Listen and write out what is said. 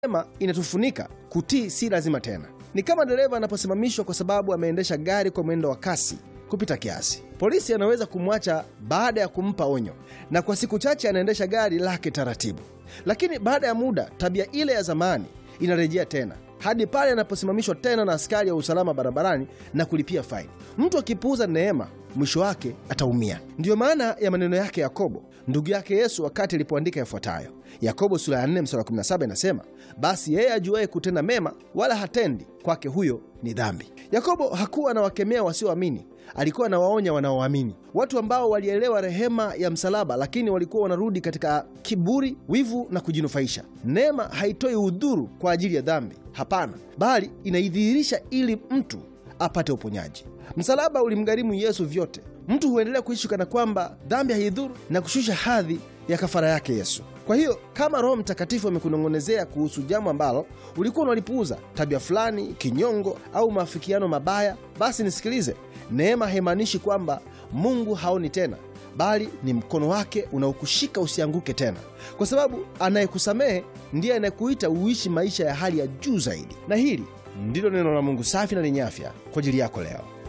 neema inatufunika, kutii si lazima tena. Ni kama dereva anaposimamishwa kwa sababu ameendesha gari kwa mwendo wa kasi kupita kiasi. Polisi anaweza kumwacha baada ya kumpa onyo, na kwa siku chache anaendesha gari lake taratibu, lakini baada ya muda tabia ile ya zamani inarejea tena hadi pale anaposimamishwa tena na askari wa usalama barabarani na kulipia faini. Mtu akipuuza neema, mwisho wake ataumia. Ndiyo maana ya maneno yake Yakobo ndugu yake Yesu wakati alipoandika yafuatayo. Yakobo sura ya 4 mstari wa 17 inasema, basi yeye ajuaye kutenda mema wala hatendi, kwake huyo ni dhambi. Yakobo hakuwa anawakemea wasioamini, alikuwa anawaonya wanaoamini, watu ambao walielewa rehema ya msalaba, lakini walikuwa wanarudi katika kiburi, wivu na kujinufaisha. Neema haitoi udhuru kwa ajili ya dhambi, hapana, bali inaidhihirisha ili mtu apate uponyaji. Msalaba ulimgharimu Yesu vyote. Mtu huendelea kuishi kana kwamba dhambi haidhuru na kushusha hadhi ya kafara yake Yesu. Kwa hiyo kama Roho Mtakatifu amekunong'onezea kuhusu jambo ambalo ulikuwa unalipuuza, tabia fulani, kinyongo au maafikiano mabaya, basi nisikilize. Neema haimaanishi kwamba Mungu haoni tena, bali ni mkono wake unaokushika usianguke tena, kwa sababu anayekusamehe ndiye anayekuita uishi maisha ya hali ya juu zaidi. Na hili ndilo neno la Mungu safi na lenye afya kwa ajili yako leo.